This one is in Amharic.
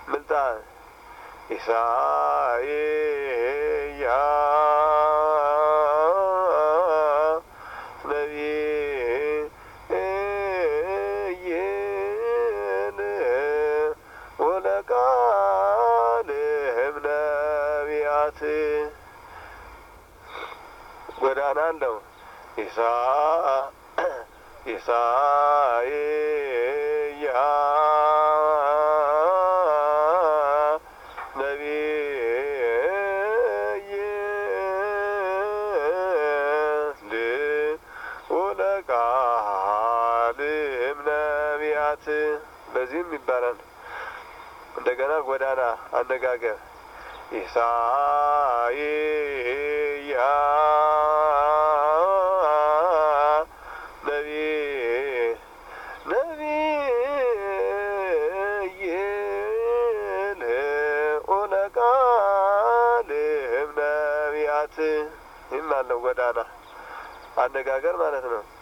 ምልጣን ኢሳይያስ ነቢይን ወለቃልህም ነቢያት ጎዳና አለው ኢሳ ኢሳይያስ ነቢይ ወለቃልም ነቢያት በዚህም ይባላል። እንደገና ጎዳና አነጋገር ኢሳይያስ ነቢይ ነቢይን ወለቃልም ነቢያት ይህም አለው ጎዳና አነጋገር ማለት ነው።